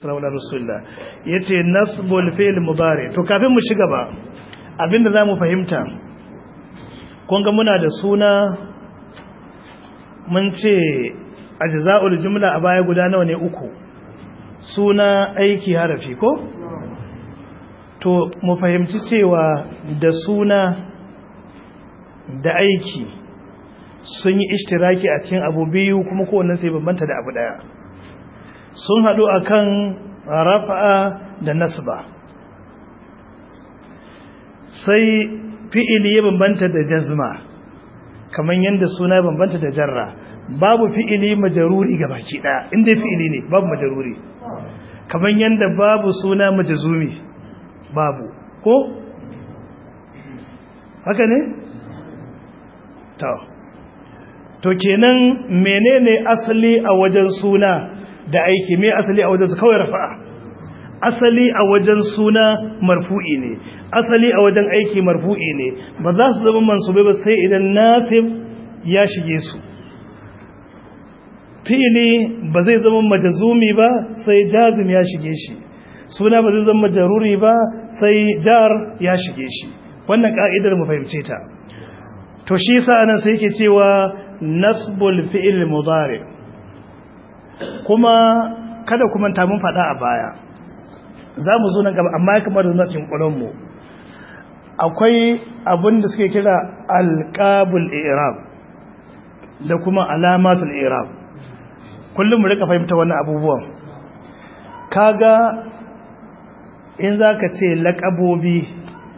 sallallahu alaihi wasallam yace nasbul fi'l mudari to kafin mu ci gaba abinda zamu fahimta kun ga muna da suna mun ce ajza'ul jumla a baya guda nawa ne uku suna aiki harafi ko to mu fahimci cewa da suna da aiki sun yi ishtiraki a cikin abu biyu kuma kowanne sai bambanta da abu daya sun haɗu akan rafa'a da nasba sai fi'ili ya bambanta da jazma kamar yadda suna bambanta da jarra babu fi'ili majaruri ga baki daya inda fi'ili ne babu majaruri kamar yadda babu suna majazumi babu ko haka ne to to kenan menene asali a wajen suna da aiki me asali a wajen su kawai rafa'a asali a wajen suna marfu'i ne asali a wajen aiki marfu'i ne ba za su zama mansubai ba sai idan nasib ya shige su fi'ili ba zai zama majazumi ba sai jazim ya shige shi suna ba zai zama majaruri ba sai jar ya shige shi wannan ka'idar mu fahimce ta to shi yasa anan sai yake cewa nasbul fi'il mudari kuma kada kuma ta mun fada a baya za mu zo nan gaba amma kamar da nacin mu akwai abin da suke kira alqabul i'rab da kuma alamatul i'rab kullum mu rika fahimta wannan abubuwan kaga in zaka ce laqabobi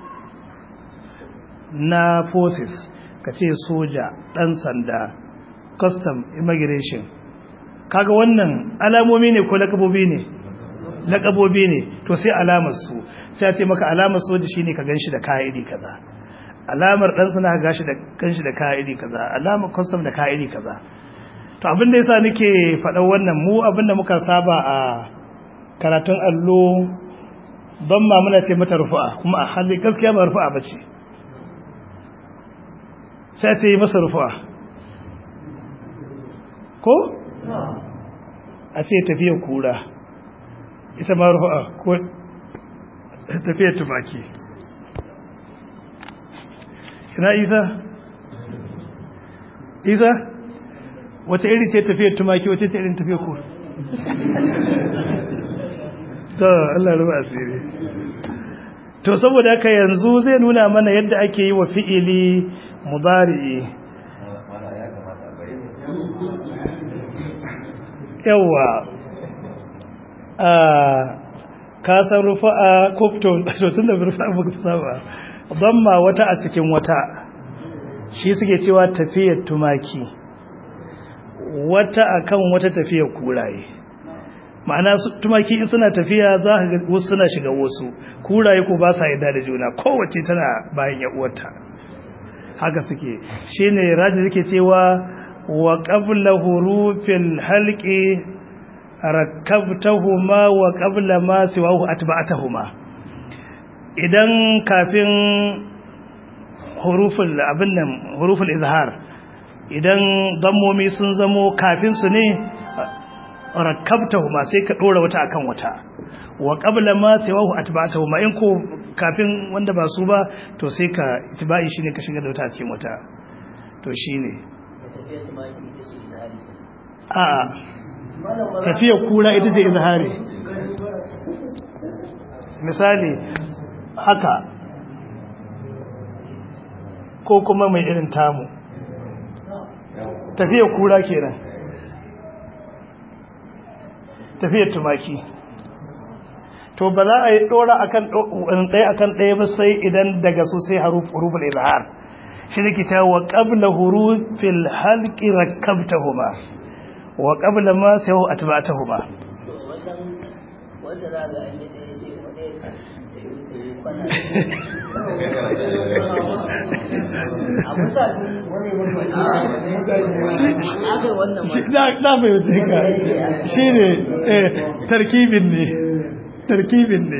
na forces ka ce soja dan sanda custom immigration kaga wannan alamomi ne ko laqabobi ne laqabobi ne to sai alamar su sai a ce maka alamar soja shine ka ganshi da kaya iri kaza alamar dan sanda ka gashi da ganshi da kaya iri kaza alamar custom da kaya iri kaza to abin da yasa nake faɗa wannan mu abin da muka saba a karatun allo don ma muna ce mata rufu'a kuma a hali gaskiya ba rufu'a bace sai ce yi masa rufu'a ko a ce tafiyar kura ita ma rufu'a ko tafiyar tumaki ina isa isa wata iri ce tafiyar tumaki wata ce irin tafiyar kura to Allah ruwa asiri to saboda haka yanzu zai nuna mana yadda ake yi wa fi'ili mudari'i yawa a kasar rufa'a kofton tun da rufa'a muka saba ma wata a cikin wata shi suke cewa tafiyar tumaki wata akan wata tafiyar kuraye ma'ana tumaki in suna tafiya za ka ga wasu suna shiga wasu kuraye ko ba sa yarda da juna kowace tana bayan ya uwarta haka suke shine raji yake cewa wa qabla hurufil halqi rakabtahuma wa qabla ma siwahu atba'tahuma idan kafin huruful abin nan huruful izhar idan dammomi sun zamo kafin su ne rakabtahuma sai ka dora wata akan wata wa qabla ma siwahu atba'tahuma in ko kafin wanda ba su ba to sai ka itba'i shine ka shiga da wata a cikin wata to shine a tafiya kura ita ce izhari misali haka ko kuma mai irin tamu tafiya kura kenan tafiyar tumaki to ba za a yi dora akan ɗaya akan ɗaya ba sai idan daga su sai huruful izhar shi ne kita wa qabla hurufil halqi rakkabtahuma wa qabla ma sayu atba'tahuma wanda za ga an yi ɗaya sai wani na mai wuce ka shi ne tarkibin ne tarkibin ne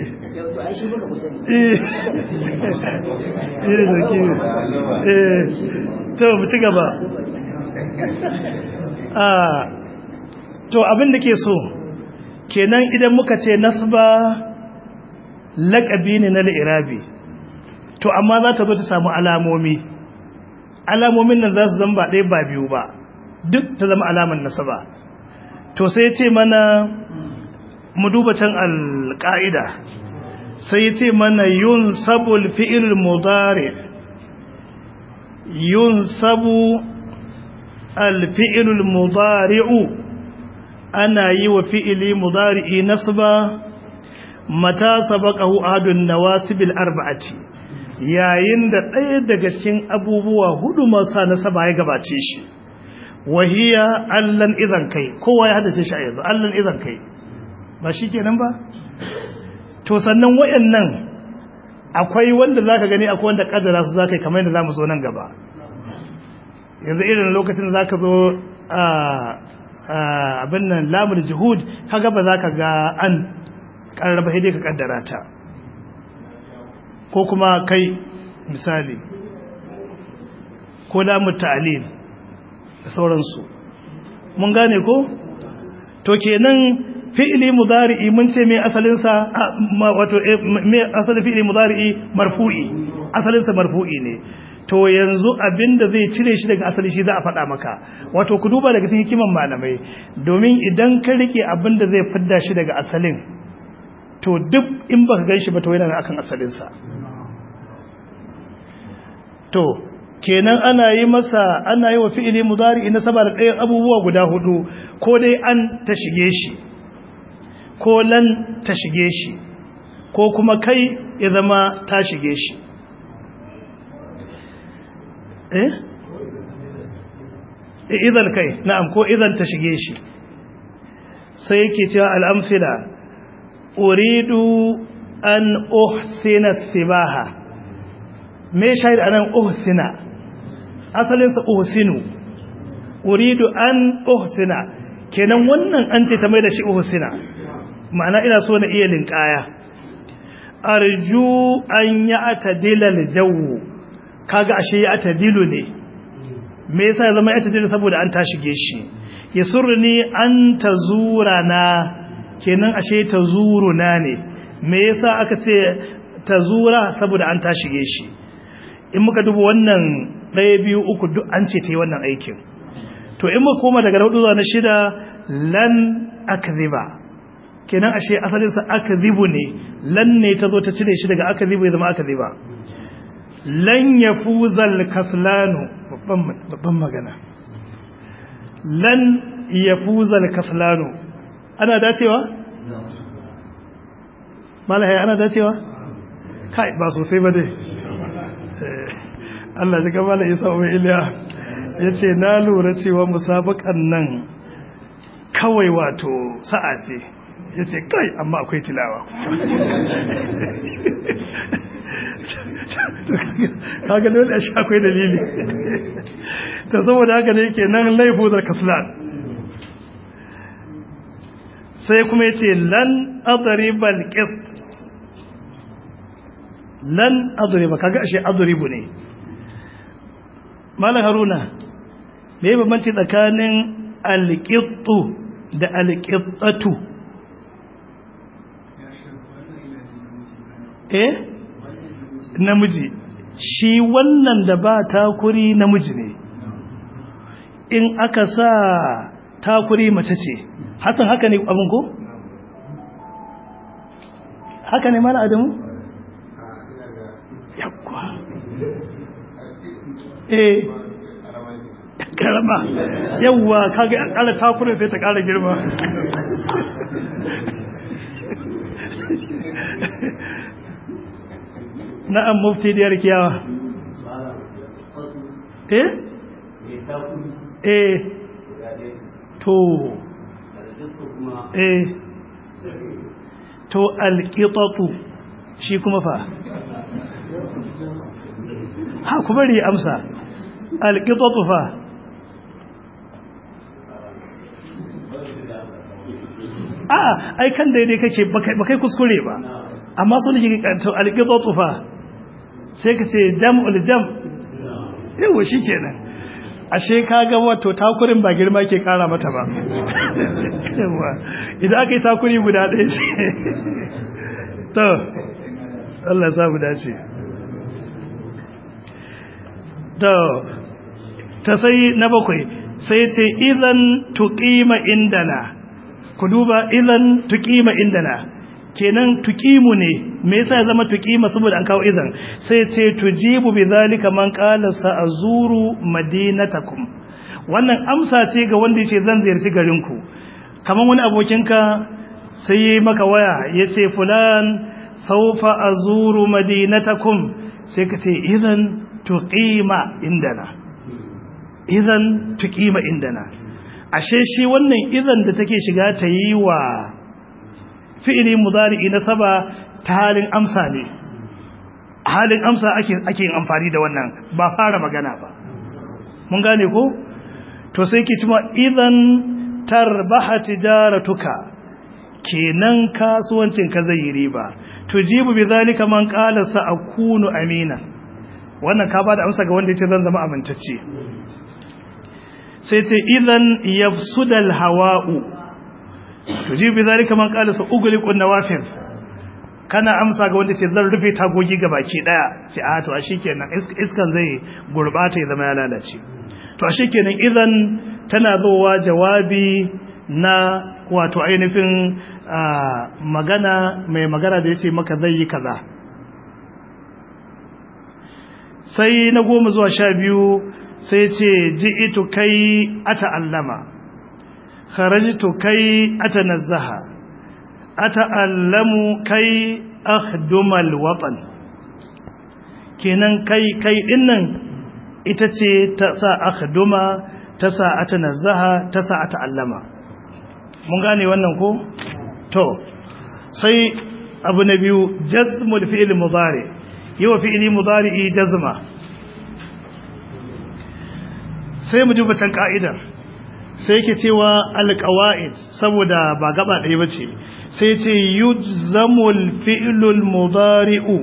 eh tarkibin eh to mu ci gaba to abin da ke so kenan idan muka ce nasba laƙabi ne na li'irabi to amma za ta zo ta samu alamomi alamomin nan za su zama ba ɗaya ba biyu ba duk ta zama alamar nasaba to sai ce mana mu duba can alƙa'ida sai ce mana yun sabul fi'il mudari yun sabu alfi'il mudari'u ana yi wa fi'ili mudari'i nasba mata sabaqahu ahadun nawasibil arba'ati yayin da ɗaya daga cikin abubuwa hudu masu nasaba ya gabace shi wahiya allan idan kai kowa ya hadace shi a yanzu allan idan kai ba shi kenan ba to sannan wayannan akwai wanda zaka gani akwai wanda kaddara su zaka yi kamar yadda zamu zo nan gaba yanzu irin lokacin da zaka zo a abin nan lamul juhud kaga ba zaka ga an karraba hidai ka kaddara ta ko kuma kai misali ko lamul ta'lil da sauransu mun gane ko to kenan fi'ili mudari'i mun ce me asalin sa wato me asalin fi'ili mudari'i marfu'i asalin sa marfu'i ne to yanzu abinda zai cire shi daga asali shi za a faɗa maka wato ku duba daga cikin hikiman malamai domin idan ka rike abinda zai fidda shi daga asalin to duk in baka gan shi ba to yana akan asalin sa to kenan ana yi masa ana yi wa fi'ili mudari'i na saba da ɗayan abubuwa guda hudu ko dai an ta shige shi ko lan ta shige shi ko kuma kai ya zama ta shige shi eh idan kai na'am ko idan ta shige shi sai yake cewa al'amfila uridu an uhsina sibaha me shahid anan uhsina asalinsa uhsinu uridu an uhsina kenan wannan an ce ta mai da shi uhsina ma'ana ina so na iya linkaya arju an ya atadila aljawu kaga ashe ya atadilu ne me yasa ya zama ya atadilu saboda an tashige shi yasurni an tazurana kenan ashe tazuruna ne me yasa aka ce tazura saboda an tashige shi in muka duba wannan ɗaya biyu uku duk an ce ta yi wannan aikin to in muka koma daga hudu zuwa na shida lan akziba kenan ashe asalinsa akzibu ne lan ne ta zo ta cire shi daga akzibu ya zama akziba lan yafuzal kaslanu babban magana lan yafuzal kaslanu ana dacewa malaya ana dacewa kai ba sosai ba dai Allah ji gaba da isa wa iliya ya ce na lura cewa musabakan nan kawai wato sa'a ce ya ce kai amma akwai tilawa kaga dole a shi akwai dalili ta saboda haka ne ke nan laifu da kaslan sai kuma ya ce lan adribal qist lan adriba kaga ashe adribu ne malam haruna me bambanci tsakanin alqittu da alqittatu eh namiji shi wannan da ba takuri namiji ne in aka sa takuri mace ce hasan haka ne abin ko haka ne mala adamu yakwa eh karama yawwa kaga kala takurin sai ta kara girma na'am mufti diyar kiyawa eh eh to eh to alqitatu shi kuma fa ha ku bari amsa alqitatu fa a ai kan daidai kake bakai kuskure ba amma sun shi to alqitatu fa sai ka ce jam'ul jam yawa shikenan ashe ka ga wato takurin ba girma ke kara mata ba idan aka yi takuri guda ɗaya ce to Allah samu dace to ta sai na bakwai sai ce idan tuqima indana ku duba idan tuqima indana kenan tuqimu ne me yasa ya zama tuqima saboda an kawo idan sai ce tujibu bidhalika man qala sa'azuru madinatakum wannan amsa ce ga wanda yace zan ziyarci garin ku kaman wani abokinka sai yi maka waya yace fulan sawfa azuru madinatakum sai ka ce idan tuqima indana idan tuqima indana ashe shi wannan idan da take shiga ta yi wa fi'ili mudari'i na saba ta halin amsa ne halin amsa ake ake yin amfani da wannan ba fara magana ba mun gane ko to sai ki cewa idan tarbaha tijaratuka kenan kasuwancin ka zai yi riba tujibu bidhalika man qala sa'akunu amina wannan ka bada amsa ga wanda yace zan zama amintacce sai ce idan yafsudal hawa'u tujibu bidhalika man qala sa'ughliqu nawafil kana amsa ga wanda ce zan rufe tagogi ga baki daya ce a to a shikenan iskan zai gurbata ya zama ya lalace to a shikenan idan tana zowa jawabi na wato ainihin magana mai magana da yace maka zai yi kaza sai na goma zuwa sha biyu sai ce ji'itu kai ata'allama kharajtu kai atanazzaha ata'allamu kai akhdumal watan kenan kai kai dinnan ita ce ta sa akhduma ta sa atanazzaha ta sa ata'allama mun gane wannan ko to sai abu na biyu jazmul fi'l mudari yawa fi'li mudari jazma sai mu duba tan ka'idar sai yake cewa alqawaid saboda ba gaba ɗaya bace sai ce yujzamul fi'lul mudari'u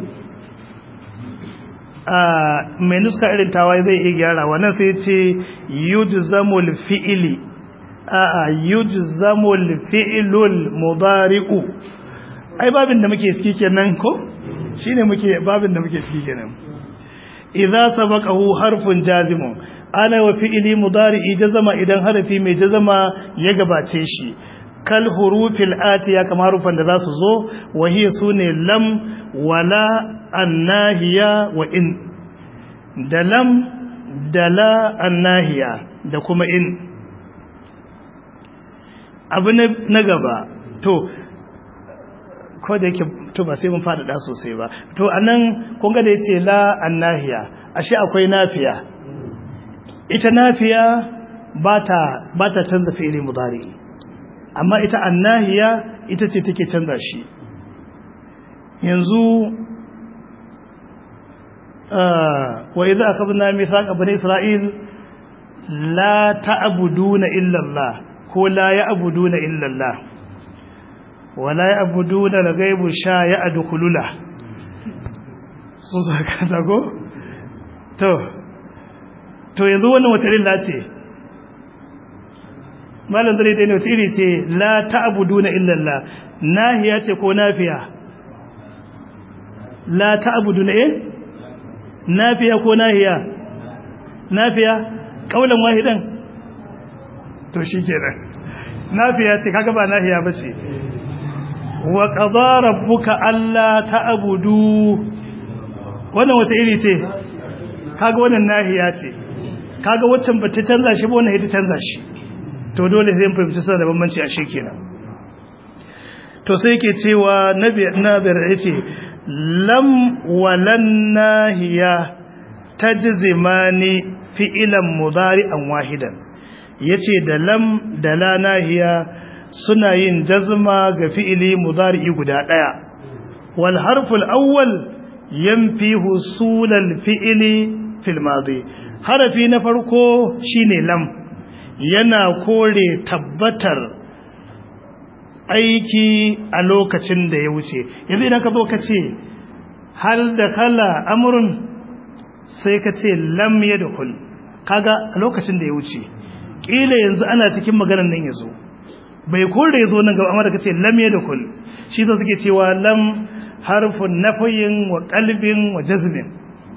a mai nuska irin tawaye zai iya gyara wannan sai ce yujzamul fi'li a a yujzamul fi'lul mudari'u ai babin da muke ciki kenan ko shine muke babin da muke ciki kenan idza sabaqahu harfun jazimun ana wa fi'li mudari'i jazama idan harafi mai jazama ya gabace shi kal hurufil atiya kamar harufan da za su zo wahiya sune lam wala annahiya wa in da lam da la annahiya da kuma in abu na gaba to ko da yake to ba sai mun faɗaɗa sosai ba to anan kun ga da yace la annahiya ashe akwai nafiya ita nafiya ba ta ba ta canza fi'ili mudari amma ita annahiya ita ce take canza shi yanzu wa idza akhadna mithaqa bani isra'il la ta'buduna illa Allah ko la ya'buduna illa Allah wa la ya'buduna al-ghaibu sha ya'dukulula sun saka ta ko to to yanzu wannan wata illa ce malam dare dai ne wata iri ce la ta'buduna illa Allah nahiya ce ko nafiya la ta'buduna eh nafiya ko nahiya nafiya kaulan wahidan to shikenan nafiya ce kaga ba nahiya bace wa qadara rabbuka alla ta'budu wannan wace iri ce kaga wannan nahiya ce kaga waccan ba ta canza shi ba wannan ita canza shi to dole sai mun fahimci sanar da bambanci a kenan to sai yake cewa nabi nabir yace lam walan nahiya tajzimani fi'lan mudari'an wahidan yace da lam da la nahiya suna yin jazma ga fi'ili mudari'i guda daya wal harful awwal yanfi husulal fi'ili fil madi harafi na farko shine lam yana kore tabbatar aiki a lokacin da ya wuce yanzu idan ka zo ka ce hal da kala amrun sai ka ce lam yadkhul kaga a lokacin da ya wuce kila yanzu ana cikin maganar nan yazo bai kore yazo nan gaba amma da kace lam yadkhul shi da suke cewa lam harfun nafiyin wa qalbin wa jazmin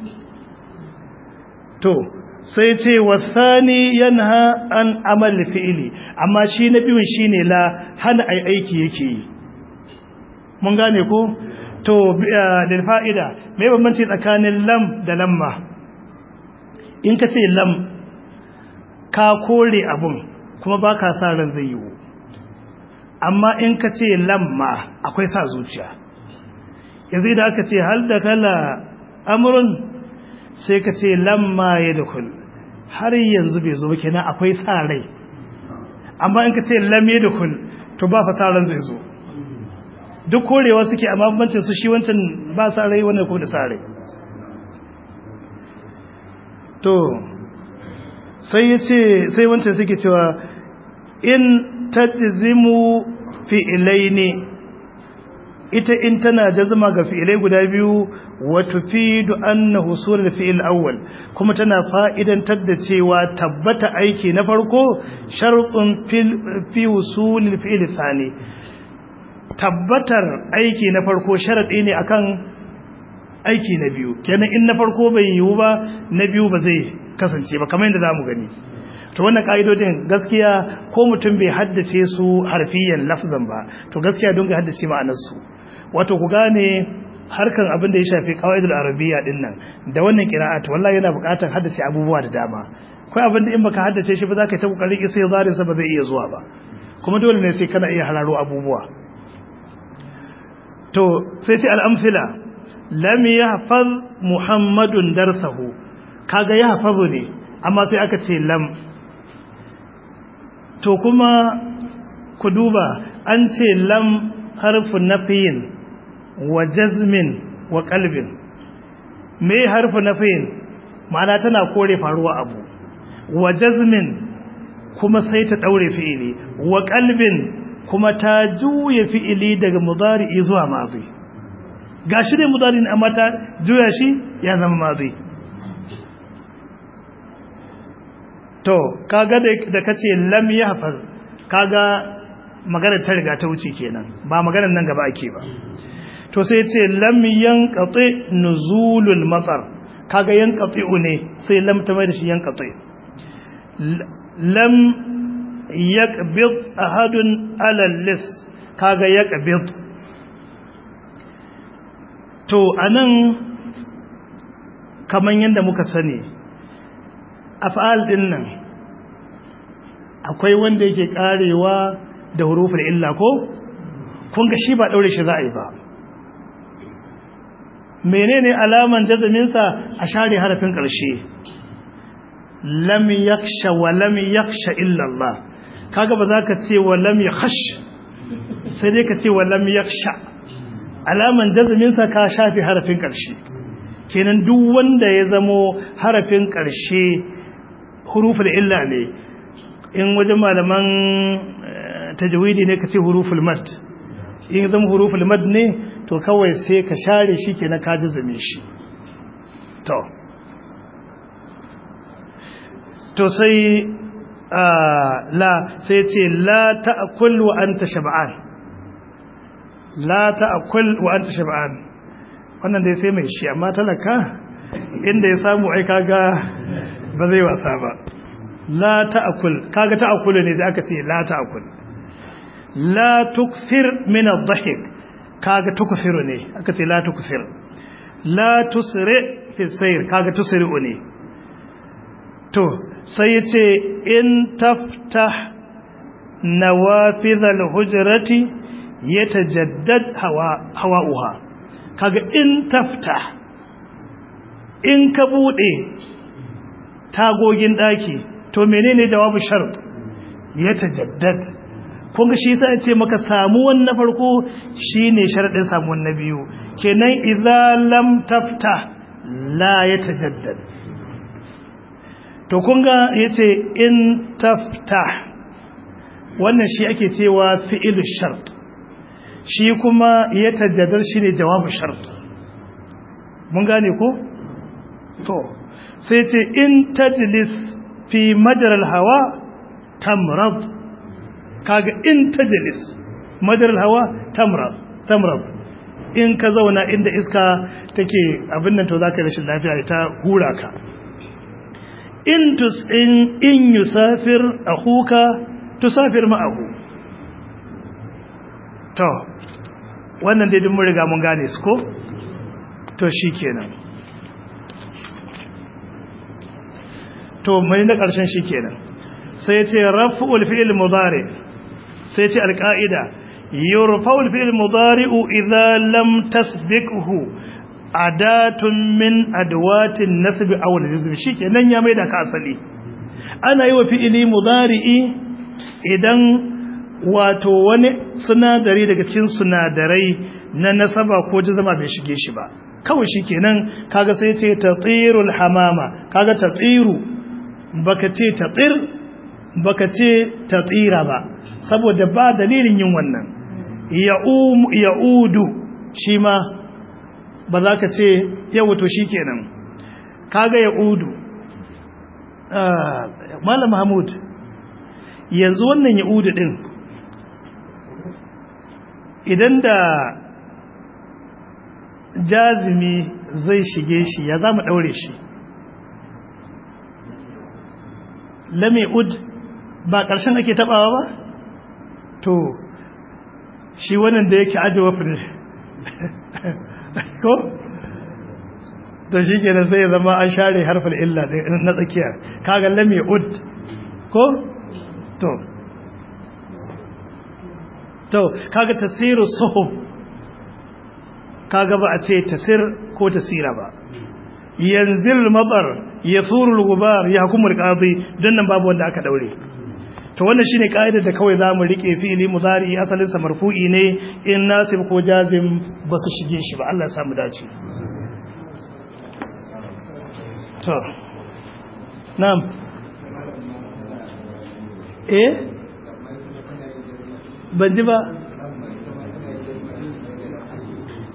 to sai ce wasani yanha an amal fi'ili amma shi na biyun shine la hana ai aiki yake yi mun gane ko to lil fa'ida me bambanci tsakanin lam da lamma in ka ce lam ka kore abun kuma baka sa ran zai yiwu amma in ka ce lamma akwai sa zuciya yanzu idan aka ce hal da kala amrun sai ka ce lamma ya dukul har yanzu bai zo kenan akwai sa rai amma in ka ce lam ya dukul to ba fa sa ran zai zo duk korewa suke amma bambancin su shi wancan ba sa rai wannan kuma da sa rai to sai ya ce sai wancan suke cewa in tajzimu fi'ilaini ita in tana jazma ga fi'ilai guda biyu wa tufidu anna husul al-fi'il awwal kuma tana fa'idantar da cewa tabbata aiki na farko shartun fi husul al-fi'il thani tabbatar aiki na farko sharadi ne akan aiki na biyu kenan in na farko bai yiwu ba na biyu ba zai kasance ba kamar yadda zamu gani to wannan ka'idodin gaskiya ko mutum bai haddace su harfiyan lafzan ba to gaskiya don ga haddace ma'anar su wato ku gane harkan abin da ya shafi qawaidul arabiyya din nan da wannan qira'at wallahi yana buƙatar haddace abubuwa da dama kai abin da in baka haddace shi ba za ka yi ta kokarin isa ya zare sa ba zai iya zuwa ba kuma dole ne sai kana iya hararo abubuwa to sai ce al-amthila lam yahfaz muhammadun darsahu kaga yahfazu ne amma sai aka ce lam to kuma ku duba an ce lam harfu nafiyin wa jazmin wa qalbin me harfu nafiyin ma'ana tana kore faruwa abu wa jazmin kuma sai ta daure fi'ili wa qalbin kuma ta juya fi'ili daga mudari'i zuwa madhi gashi ne mudari amma ta juya shi ya zama madhi to kaga da kace lam yahfaz kaga maganar ta riga ta wuce kenan ba maganar nan gaba ake ba to sai ce lam yanqati nuzulul matar kaga yanqati ne sai lam ta mai da shi yanqati lam yaqbid ahadun ala lis kaga yaqbid to anan kaman yanda muka sani af'al din nan akwai wanda yake karewa da hurufin illa ko kun ga shi ba daure shi za a yi ba menene alaman jazaminsa a share harafin ƙarshe lam yaksha wa lam yaksha illa Allah kaga ba za ka ce wa lam yakhash sai dai ka ce wa lam yaksha alaman jazaminsa ka shafi harafin ƙarshe kenan duk wanda ya zamo harafin ƙarshe huruful illa ne in wajen malaman tajwidi ne ka ce huruful mad in zama huruful mad ne to kawai sai ka share shi kenan ka jazame shi to to sai la sai ce la ta'kul wa anta shab'an la ta'kul wa anta shab'an wannan dai sai mai shi amma talaka inda ya samu ai kaga ba zai wasa ba la ta'kul kaga ta'kul ne sai aka ce la ta'kul la tukfir min adh-dhahik kaga tukfiru ne aka ce la tukfir la tusri fi sayr kaga tusri'u ne to sai yace in taftah nawafidh al-hujrati yatajaddad hawa hawa'uha kaga in taftah in ka bude tagogin daki to menene jawabu shart yatajaddad kun ga shi yasa yace maka samuwan na farko shine sharadin samuwan na biyu kenan idza lam tafta la yatajaddad to kun ga yace in tafta wannan shi ake cewa fi'il shart shi kuma yatajaddad shine jawabu shart mun gane ko to sai ce in tajlis fi majaral hawa tamrad kaga in tajlis majaral hawa tamrad tamrad in ka zauna inda iska take abin nan to zaka rashin lafiya ta hura ka in tus in in yusafir akhuka tusafir ma'ahu to wannan dai duk mun riga mun gane su ko to shikenan to mai na ƙarshen shikenan sai ce raf'ul fi'l mudari sai ce alqaida yurfa'ul fi'l mudari'u idza lam tasbiqhu adatun min adwatin nasb aw al-jazm shikenan ya maida ka asali ana yi wa fi'ili mudari'i idan wato wani sinadari daga cikin sinadarai na nasaba ko jazama bai shige shi ba kawai shikenan kaga sai ce tatirul hamama kaga tatiru baka ce tatir baka ce tatira ba saboda ba dalilin yin wannan ya'um ya'udu shi ma ba za ka ce yau to shikenan kaga ya'udu malam mahmud yanzu wannan ya'udu din idan da jazimi zai shige shi ya za mu ɗaure shi lame ud ba ƙarshen ake taɓawa ba to shi wannan da yake ajiye ne ko to shi ke sai ya zama an share harfin illa na tsakiyar kaga lame ud ko to to kaga tasiru suhub kaga ba a ce tasir ko tasira ba yanzil matsar yasuru al-gubar yahkumul qadi dan nan babu wanda aka daure to wannan shine kaidar da kawai zamu rike fi'ili mudari asalin sa marfu'i ne in nasib ko jazim basu shige shi ba Allah ya samu dace to na'am eh ban ji ba